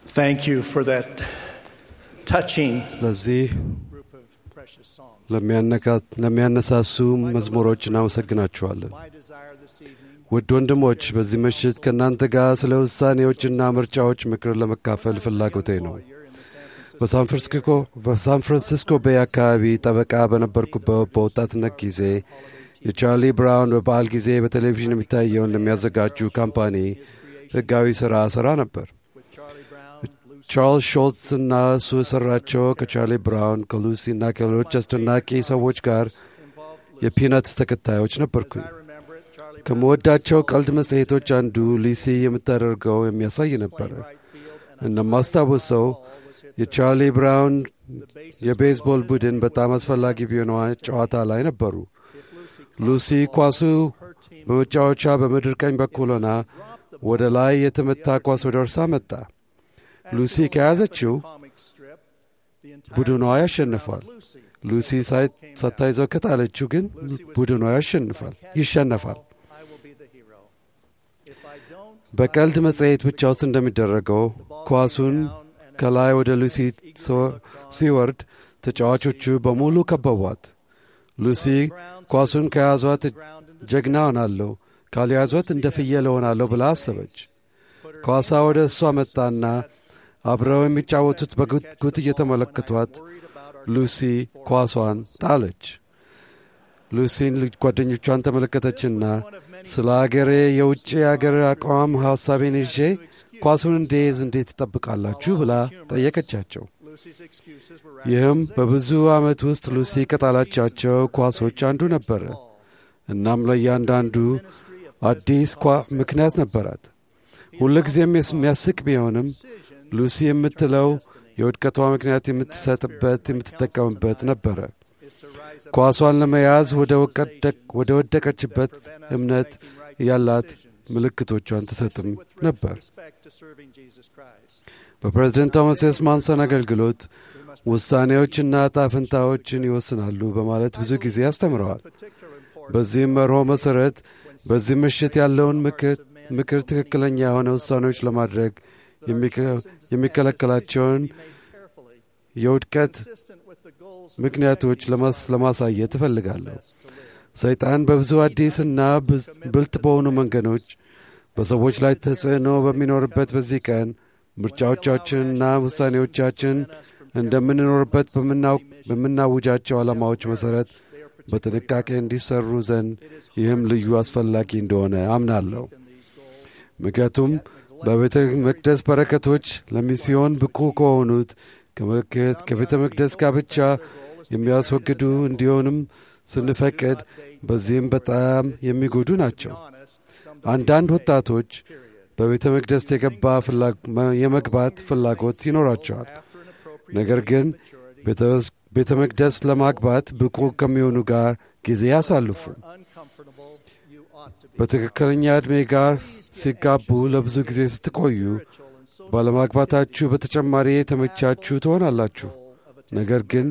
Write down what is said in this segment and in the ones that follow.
Thank you for that touching ለዚህ group of precious songs. ለሚያነካ- ለሚያነሳሱ መዝሙሮች እናመሰግናችኋለን። My desire this evening ውድ ወንድሞች በዚህ ምሽት ከእናንተ ጋር ስለ ውሳኔዎችና ምርጫዎች ምክር ለመካፈል ፍላጎቴ ነው። you're in the San Francisco በሳን ፍራንሲስኮ በሳን ፍራንሲስኮ ቤይ አካባቢ ጠበቃ በነበርኩበት በወጣትነት ጊዜ የቻርሊ ብራውን በበዓል ጊዜ በቴሌቪዥን የሚታየውን ለሚያዘጋጁ ካምፓኒ ሕጋዊ ሥራ ሠራ ነበር። with Charlie Brown, Lucy ቻርልስ ሾልትስ እና እሱ የሠራቸው ከቻርሊ ብራውን ከሉሲ እና ከሌሎች አስደናቂ ሰዎች ጋር involved. የፒነትስ ተከታዮች ነበርኩኝ። I remember it. Charlie ከምወዳቸው ቀልድ መጽሔቶች አንዱ ሊሲ የምታደርገው የሚያሳይ ነበረ። Bright Field and እንደማስታውሰው all was hit የቻርሊ ብራውን the bases የቤዝቦል ቡድን በጣም አስፈላጊ ቢሆነዋ ጨዋታ ላይ ነበሩ። if Lucy ሉሲ ኳሱ her team በመጫወቻ በምድር ቀኝ በኩል ሆና ወደ ላይ የተመታ ኳስ ወደ እርሳ መጣ። ሉሲ ከያዘችው comic strip, the entire ቡድኗ ያሸንፋል። Lucy ሉሲ ሳይ- ሳታይዘው ከጣለችው ግን ቡድኗ ያሸንፋል ይሸነፋል። I will be the hero. If I don't, በቀልድ መጽሔት ብቻ ውስጥ እንደሚደረገው ኳሱን ከላይ ወደ ሉሲ ሲወ- ሲወርድ ተጫዋቾቹ በሙሉ ከበቧት። ሉሲ ኳሱን ከያዟት ጀግና ሆናለሁ፣ ካልያዟት እንደ ፍየል እሆናለሁ ብላ አሰበች። ኳሷ ወደ እሷ መጣና አብረው የሚጫወቱት በጉጉት እየተመለከቷት ሉሲ ኳሷን ጣለች። ሉሲን ልጅ ጓደኞቿን ተመለከተችና ስለ አገሬ የውጭ አገር አቋም ሐሳቤን ይዤ ኳሱን እንዴዝ እንዴት ትጠብቃላችሁ ብላ ጠየቀቻቸው። Lucy's excuses were ይህም በብዙ ዓመት ውስጥ ሉሲ ከጣላቻቸው ኳሶች አንዱ ነበረ። እናም ለእያንዳንዱ አዲስ ኳ ምክንያት ነበራት። ሁልጊዜም የሚያስቅ ቢሆንም ሉሲ የምትለው የውድቀቷ ምክንያት የምትሰጥበት የምትጠቀምበት ነበረ። ኳሷን ለመያዝ ወደ ወቀደቅ- ወደ ወደቀችበት እምነት ያላት ምልክቶቿን ትሰጥም ነበር። respect to serving Jesus Christ. በፕሬዝደንት ቶማስ ኤስ ማንሰን አገልግሎት ውሳኔዎችና ዕጣ ፈንታዎችን ይወስናሉ በማለት ብዙ ጊዜ አስተምረዋል። Particular importance በዚህም መርሆ መሠረት በዚህ ምሽት ያለውን ምክር ምክር ትክክለኛ የሆነ ውሳኔዎች ለማድረግ የሚከ- የሚከለከላቸውን carefully, የውድቀት consistent with the goals ምክንያቶች ለማስ- ለማሳየት እፈልጋለሁ። ሰይጣን በብዙ አዲስና ብዝ- ብልጥ በሆኑ መንገዶች በሰዎች ላይ ተጽዕኖ በሚኖርበት በዚህ ቀን ምርጫዎቻችንና ውሳኔዎቻችን እንደምንኖርበት በምናው- በምናውጃቸው ዓላማዎች መሠረት በጥንቃቄ እንዲሰሩ ዘንድ ይህም ልዩ አስፈላጊ እንደሆነ አምናለሁ። ምክንያቱም በቤተ መቅደስ በረከቶች ለሚስዮን ብቁ ከሆኑት ከመክት ከቤተ መቅደስ ጋብቻ የሚያስወግዱ እንዲሆንም ስንፈቅድ በዚህም በጣም የሚጎዱ ናቸው። አንዳንድ ወጣቶች በቤተ መቅደስ የገባ ፍላ- መ- የመግባት ፍላጎት ይኖራቸዋል። ነገር ግን ቤተ- ቤተ መቅደስ ለማግባት ብቁ ከሚሆኑ ጋር ጊዜ ያሳልፉ። uncomfortable you ought to be. በትክክለኛ ዕድሜ ጋር ሲጋቡ ለብዙ ጊዜ ስትቆዩ ባለማግባታችሁ በተጨማሪ የተመቻችሁ ትሆናላችሁ። ነገር ግን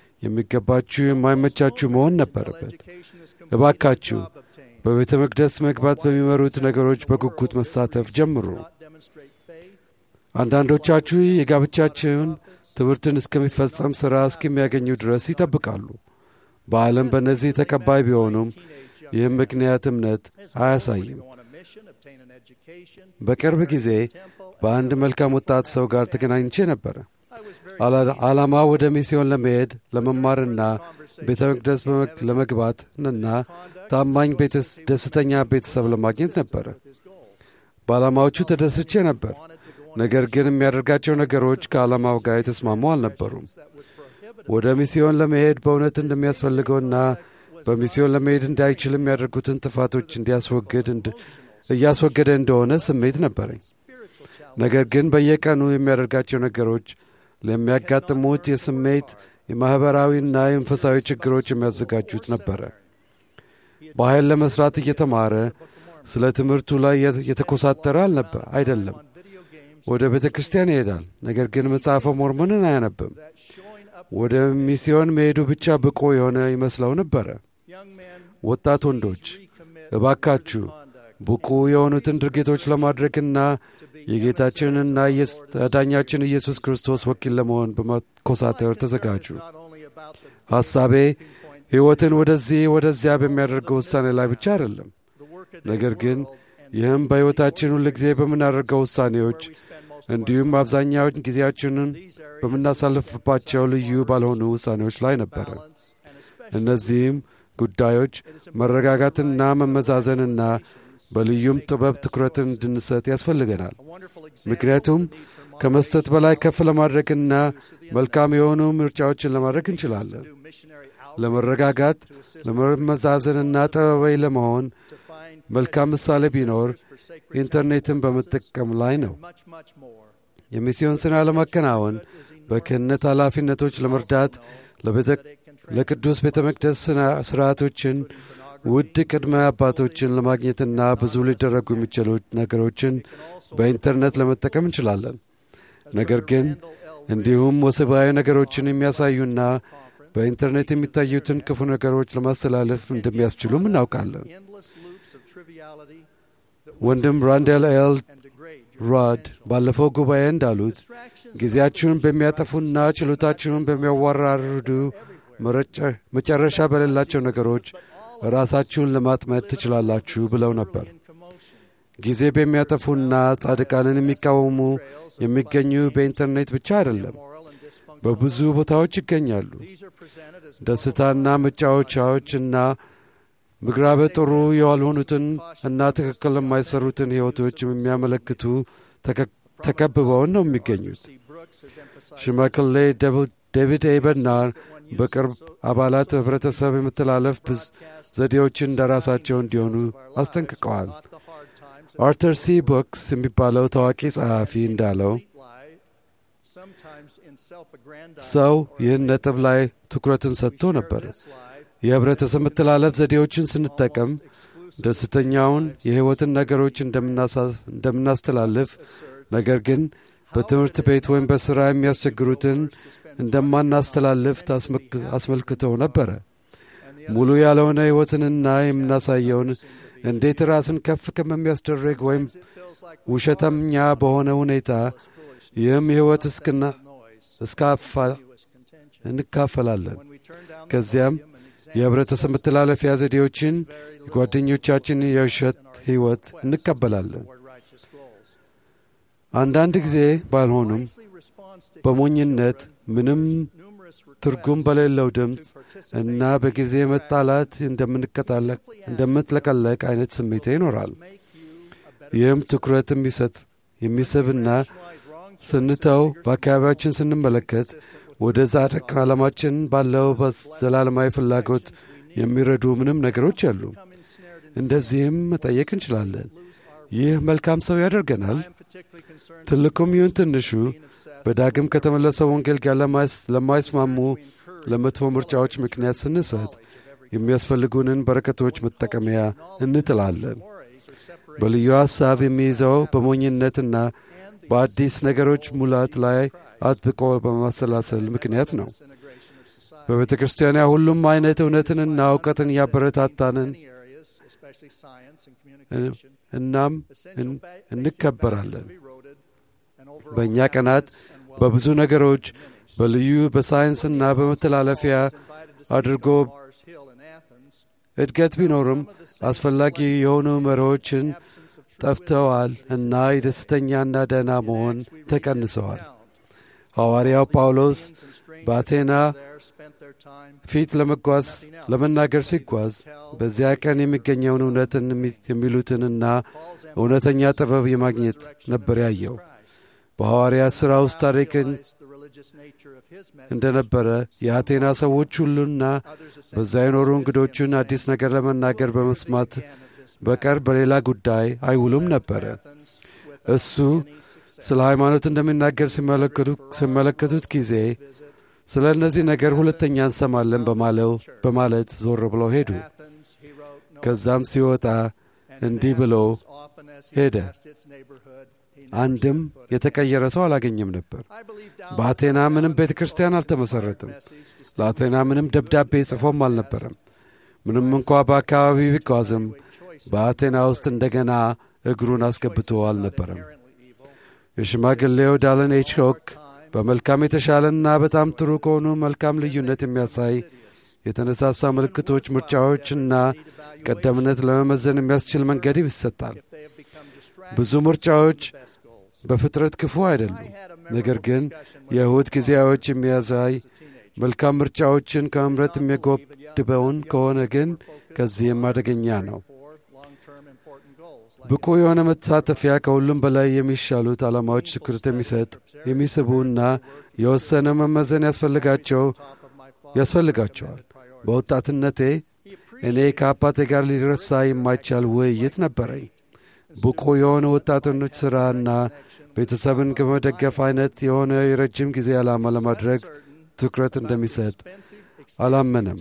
የሚገባችሁ የማይመቻችሁ መሆን ነበረበት። Education is እባካችሁ obtained. በቤተ መቅደስ መግባት በሚመሩት ነገሮች በጉጉት መሳተፍ ጀምሩ። Demonstrate faith. አንዳንዶቻችሁ የጋብቻችሁን ትምህርትን እስከሚፈጸም ሥራ እስከሚያገኙ ድረስ ይጠብቃሉ። በዓለም በእነዚህ ተቀባይ ቢሆኑም ይህም ምክንያት እምነት አያሳይም። Go on a mission, obtain an education. በቅርብ ጊዜ በአንድ መልካም ወጣት ሰው ጋር ተገናኝቼ ነበረ። አላ- ዓላማ ወደ ሚስዮን ለመሄድ ለመማርና ቤተ መቅደስ በመግ- ለመግባት እና ታማኝ ቤተስ- ደስተኛ ቤተሰብ ለማግኘት ነበረ። በዓላማዎቹ ተደስቼ ነበር። ነገር ግን የሚያደርጋቸው ነገሮች ከዓላማው ጋር የተስማሙ አልነበሩም። ወደ ሚስዮን ለመሄድ በእውነት እንደሚያስፈልገውና በሚስዮን ለመሄድ እንዳይችል የሚያደርጉትን ጥፋቶች እንዲያስወግድ እንድ- እያስወገደ እንደሆነ ስሜት ነበረኝ። ነገር ግን በየቀኑ የሚያደርጋቸው ነገሮች ለሚያጋጥሙት የስሜት የማኅበራዊና የመንፈሳዊ ችግሮች የሚያዘጋጁት ነበረ። በኃይል ለመሥራት እየተማረ ስለ ትምህርቱ ላይ የት- የተኮሳተረ አልነበር አይደለም። ወደ ቤተ ክርስቲያን ይሄዳል፣ ነገር ግን መጽሐፈ ሞርሞንን አያነብም። ወደ ሚስዮን መሄዱ ብቻ ብቁ የሆነ ይመስለው ነበረ። Young men ወጣት ወንዶች እባካችሁ ብቁ የሆኑትን ድርጊቶች ለማድረግና የጌታችንና አዳኛችን ኢየሱስ ክርስቶስ ወኪል ለመሆን በመኮሳተር ተዘጋጁ። ሐሳቤ ሕይወትን ወደዚህ ወደዚያ በሚያደርገው ውሳኔ ላይ ብቻ አይደለም፣ ነገር ግን ይህም በሕይወታችን ሁል ጊዜ በምናደርገው ውሳኔዎች እንዲሁም አብዛኛውን ጊዜያችንን በምናሳልፍባቸው ልዩ ባልሆኑ ውሳኔዎች ላይ ነበረ። እነዚህም ጉዳዮች መረጋጋትና መመዛዘንና በልዩም ጥበብ ትኩረትን እንድንሰጥ ያስፈልገናል። ምክንያቱም ከመስጠት በላይ ከፍ ለማድረግና መልካም የሆኑ ምርጫዎችን ለማድረግ እንችላለን። ለመረጋጋት ለመመዛዘንና ጠበባይ ለመሆን መልካም ምሳሌ ቢኖር ኢንተርኔትን በመጠቀም ላይ ነው። የሚስዮን ሥራ ለማከናወን በክህነት ኃላፊነቶች ለመርዳት ለቅዱስ ቤተ መቅደስ ሥርዓቶችን ውድ ቅድመ አባቶችን ለማግኘትና ብዙ ሊደረጉ የሚችሉ ነገሮችን በኢንተርኔት ለመጠቀም እንችላለን። ነገር ግን እንዲሁም ወሲባዊ ነገሮችን የሚያሳዩና በኢንተርኔት የሚታዩትን ክፉ ነገሮች ለማስተላለፍ እንደሚያስችሉም እናውቃለን። ወንድም ራንዴል ኤል ሮድ ባለፈው ጉባኤ እንዳሉት ጊዜያችሁን በሚያጠፉና ችሎታችሁን በሚያዋራርዱ መጨረሻ በሌላቸው ነገሮች ራሳችሁን ለማጥመድ ትችላላችሁ ብለው ነበር። ጊዜ በሚያጠፉና ጻድቃንን የሚቃወሙ የሚገኙ በኢንተርኔት ብቻ አይደለም፣ በብዙ ቦታዎች ይገኛሉ። ደስታና መጫወቻዎችና ምግባረ ጥሩ ያልሆኑትን እና ትክክል የማይሰሩትን ሕይወቶች የሚያመለክቱ ተከብበውን ነው የሚገኙት። ሽማግሌ ዴቪድ ኤ በርናር በቅርብ አባላት ህብረተሰብ የመተላለፍ ዘዴዎችን እንደራሳቸው እንዲሆኑ አስጠንቅቀዋል። አርተር ሲ ቦክስ የሚባለው ታዋቂ ጸሐፊ እንዳለው ሰው ይህን ነጥብ ላይ ትኩረትን ሰጥቶ ነበር። የህብረተሰብ መተላለፍ ዘዴዎችን ስንጠቀም ደስተኛውን የሕይወትን ነገሮች እንደምናስተላልፍ፣ ነገር ግን በትምህርት ቤት ወይም በሥራ የሚያስቸግሩትን እንደማናስተላልፍ አስመልክተው ነበረ። ሙሉ ያልሆነ ሕይወትንና የምናሳየውን እንዴት ራስን ከፍ ከሚያስደርግ ወይም ውሸተኛ በሆነ ሁኔታ ይህም ሕይወት እስክና እስካፋ እንካፈላለን። ከዚያም የኅብረተሰብ መተላለፊያ ዘዴዎችን የጓደኞቻችን የውሸት ሕይወት እንቀበላለን። አንዳንድ ጊዜ ባልሆኑም በሞኝነት ምንም ትርጉም በሌለው ድምፅ እና በጊዜ መጣላት እንደምትለቀለቅ አይነት ስሜት ይኖራል። ይህም ትኩረት የሚሰጥ የሚስብና ስንተው በአካባቢያችን ስንመለከት ወደ ጻድቅ ዓለማችን ባለው ዘላለማዊ ፍላጎት የሚረዱ ምንም ነገሮች አሉ። እንደዚህም መጠየቅ እንችላለን። ይህ መልካም ሰው ያደርገናል? ትልቁም ይሁን ትንሹ በዳግም ከተመለሰው ወንጌል ጋር ለማይስማሙ ለመጥፎ ምርጫዎች ምክንያት ስንሰጥ የሚያስፈልጉንን በረከቶች መጠቀሚያ እንጥላለን። በልዩ ሐሳብ የሚይዘው በሞኝነትና በአዲስ ነገሮች ሙላት ላይ አጥብቆ በማሰላሰል ምክንያት ነው። በቤተ ክርስቲያኗ ሁሉም አይነት እውነትንና እውቀትን እያበረታታንን እናም እንከበራለን። በእኛ ቀናት በብዙ ነገሮች በልዩ በሳይንስና በመተላለፊያ አድርጎ እድገት ቢኖርም አስፈላጊ የሆኑ መሪዎችን ጠፍተዋል እና የደስተኛና ደህና መሆን ተቀንሰዋል። ሐዋርያው ጳውሎስ በአቴና ፊት ለመጓዝ ለመናገር ሲጓዝ በዚያ ቀን የሚገኘውን እውነትን የሚሉትንና እውነተኛ ጥበብ የማግኘት ነበር ያየው። በሐዋርያት ሥራ ውስጥ ታሪክን እንደነበረ የአቴና ሰዎች ሁሉና በዛ የኖሩ እንግዶቹን አዲስ ነገር ለመናገር በመስማት በቀር በሌላ ጉዳይ አይውሉም ነበረ። እሱ ስለ ሃይማኖት እንደሚናገር ሲመለከቱት ጊዜ ስለ እነዚህ ነገር ሁለተኛ እንሰማለን በማለው በማለት ዞር ብለው ሄዱ። ከዛም ሲወጣ እንዲህ ብሎ ሄደ። አንድም የተቀየረ ሰው አላገኘም ነበር። በአቴና ምንም ቤተ ክርስቲያን አልተመሠረትም። ለአቴና ምንም ደብዳቤ ጽፎም አልነበረም። ምንም እንኳ በአካባቢው ቢጓዝም በአቴና ውስጥ እንደገና እግሩን አስገብቶ አልነበረም። የሽማግሌው ዳለን ኤች ሆክ በመልካም የተሻለና በጣም ጥሩ ከሆኑ መልካም ልዩነት የሚያሳይ የተነሳሳ ምልክቶች፣ ምርጫዎችና ቀደምነት ለመመዘን የሚያስችል መንገድ ይሰጣል። ብዙ ምርጫዎች በፍጥረት ክፉ አይደሉም። ነገር ግን የእሁድ ጊዜያዎች የሚያሳይ መልካም ምርጫዎችን ከመምረጥ የሚያጎድበውን ከሆነ ግን ከዚህም አደገኛ ነው። ብቁ የሆነ መሳተፊያ ከሁሉም በላይ የሚሻሉት ዓላማዎች ትኩረት የሚሰጥ የሚስቡና የወሰነ መመዘን ያስፈልጋቸው ያስፈልጋቸዋል። በወጣትነቴ እኔ ከአባቴ ጋር ሊረሳ የማይቻል ውይይት ነበረኝ። ብቁ የሆነ ወጣቶች ሥራና ቤተሰብን ከመደገፍ አይነት የሆነ የረጅም ጊዜ ዓላማ ለማድረግ ትኩረት እንደሚሰጥ አላመነም።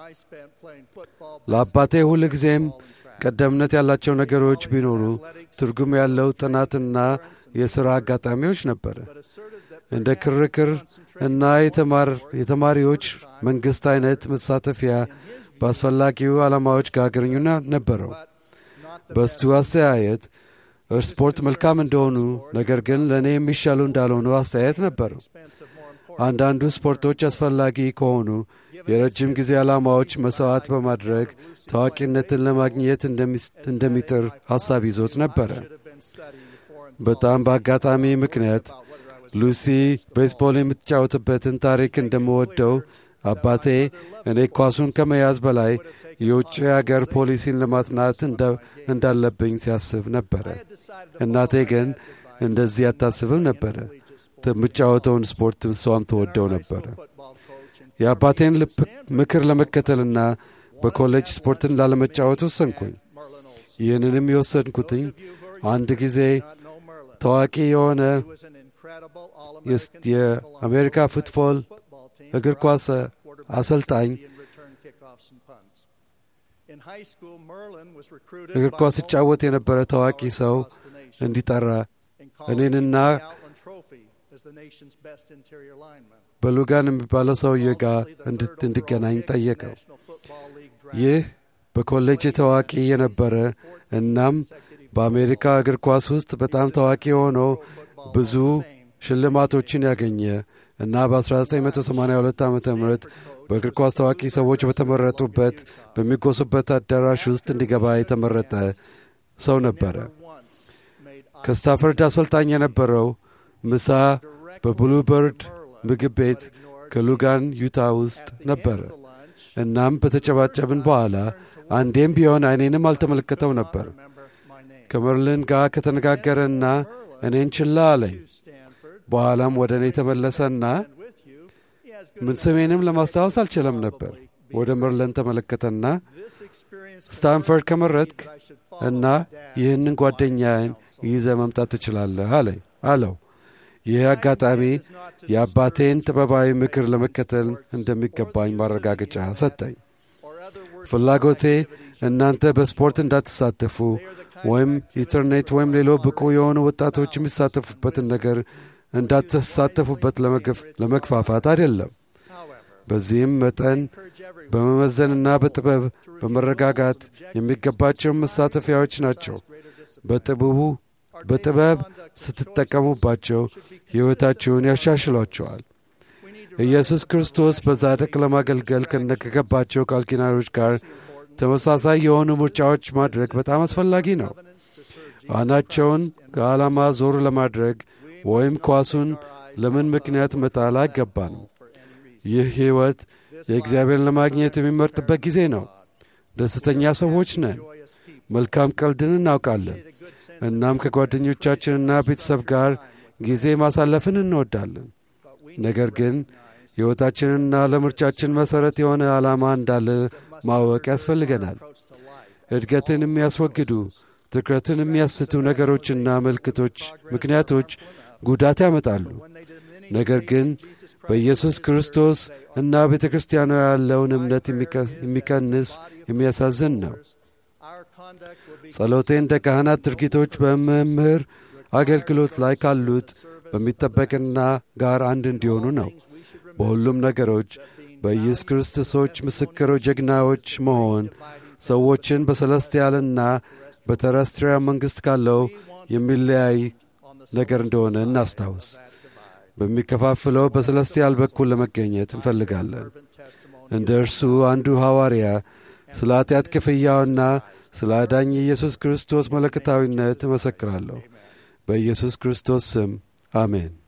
ለአባቴ ሁል ጊዜም ቀደምነት ያላቸው ነገሮች ቢኖሩ ትርጉም ያለው ጥናትና የሥራ አጋጣሚዎች ነበረ። እንደ ክርክር እና የተማሪዎች መንግሥት አይነት መሳተፊያ በአስፈላጊው ዓላማዎች ጋር ግንኙነት ነበረው። በስቱ አስተያየት ስፖርት መልካም እንደሆኑ ነገር ግን ለእኔ የሚሻሉ እንዳልሆኑ አስተያየት ነበረው። አንዳንዱ ስፖርቶች አስፈላጊ ከሆኑ የረጅም ጊዜ ዓላማዎች መሥዋዕት በማድረግ ታዋቂነትን ለማግኘት እንደሚጥር ሐሳብ ይዞት ነበረ። በጣም በአጋጣሚ ምክንያት ሉሲ ቤስቦል የምትጫወትበትን ታሪክ እንደምወደው አባቴ እኔ ኳሱን ከመያዝ በላይ የውጭ አገር ፖሊሲን ለማጥናት እንዳለብኝ ሲያስብ ነበረ። እናቴ ግን እንደዚህ አታስብም ነበረ። የምጫወተውን ስፖርት እሷም ተወደው ነበረ። የአባቴን ምክር ለመከተልና በኮሌጅ ስፖርትን ላለመጫወት ወሰንኩኝ። ይህንንም የወሰንኩትኝ አንድ ጊዜ ታዋቂ የሆነ የአሜሪካ ፉትቦል እግር ኳስ አሰልጣኝ እግር ኳስ ሲጫወት የነበረ ታዋቂ ሰው እንዲጠራ እኔንና በሉጋን የሚባለው ሰውዬ ጋር እንድገናኝ ጠየቀው። ይህ በኮሌጅ ታዋቂ የነበረ እናም በአሜሪካ እግር ኳስ ውስጥ በጣም ታዋቂ የሆነው ብዙ ሽልማቶችን ያገኘ እና በ1982 ዓ ም በእግር ኳስ ታዋቂ ሰዎች በተመረጡበት በሚጎሱበት አዳራሽ ውስጥ እንዲገባ የተመረጠ ሰው ነበረ። ከስታፈርድ አሰልጣኝ የነበረው ምሳ በብሉበርድ ምግብ ቤት ከሉጋን ዩታ ውስጥ ነበረ። እናም በተጨባጨብን በኋላ አንዴም ቢሆን አይኔንም አልተመለከተው ነበር። ከመርልን ጋር ከተነጋገረና እኔን ችላ አለኝ። በኋላም ወደ እኔ ተመለሰና ምን ስሜንም ለማስታወስ አልችለም ነበር። ወደ መርለን ተመለከተና ስታንፈርድ ከመረጥክ እና ይህንን ጓደኛዬን ይዘ መምጣት ትችላለህ አለኝ አለው። ይህ አጋጣሚ የአባቴን ጥበባዊ ምክር ለመከተል እንደሚገባኝ ማረጋገጫ ሰጠኝ። ፍላጎቴ እናንተ በስፖርት እንዳትሳተፉ ወይም ኢንተርኔት ወይም ሌሎ ብቁ የሆኑ ወጣቶች የሚሳተፉበትን ነገር እንዳትሳተፉበት ለመግፋፋት አይደለም። በዚህም መጠን በመመዘንና በጥበብ በመረጋጋት የሚገባቸው መሳተፊያዎች ናቸው። በጥበቡ በጥበብ ስትጠቀሙባቸው ሕይወታችሁን ያሻሽሏቸዋል። ኢየሱስ ክርስቶስ በጻድቅ ለማገልገል ከነከገባቸው ቃል ኪዳኖች ጋር ተመሳሳይ የሆኑ ምርጫዎች ማድረግ በጣም አስፈላጊ ነው። አናቸውን ከዓላማ ዞር ለማድረግ ወይም ኳሱን ለምን ምክንያት መጣል አይገባንም። ይህ ሕይወት የእግዚአብሔርን ለማግኘት የሚመርጥበት ጊዜ ነው። ደስተኛ ሰዎች ነን። መልካም ቀልድን እናውቃለን። እናም ከጓደኞቻችንና ቤተሰብ ጋር ጊዜ ማሳለፍን እንወዳለን። ነገር ግን ሕይወታችንና ለምርጫችን መሠረት የሆነ ዓላማ እንዳለ ማወቅ ያስፈልገናል። እድገትን የሚያስወግዱ ትኩረትን የሚያስቱ ነገሮችና ምልክቶች ምክንያቶች ጉዳት ያመጣሉ። ነገር ግን በኢየሱስ ክርስቶስ እና ቤተ ክርስቲያኗ ያለውን እምነት የሚቀንስ የሚያሳዝን ነው። ጸሎቴ እንደ ካህናት ድርጊቶች በመምህር አገልግሎት ላይ ካሉት በሚጠበቅና ጋር አንድ እንዲሆኑ ነው። በሁሉም ነገሮች በኢየሱስ ክርስቶሶች ምስክሮች ጀግናዎች መሆን ሰዎችን በሰለስቲያልና በተረስትሪያል መንግሥት ካለው የሚለያይ ነገር እንደሆነ እናስታውስ። በሚከፋፍለው በሰለስቲያል በኩል ለመገኘት እንፈልጋለን። እንደ እርሱ አንዱ ሐዋርያ ስለ ኃጢአት ክፍያውና ስለ አዳኝ ኢየሱስ ክርስቶስ መለከታዊነት እመሰክራለሁ። በኢየሱስ ክርስቶስ ስም አሜን።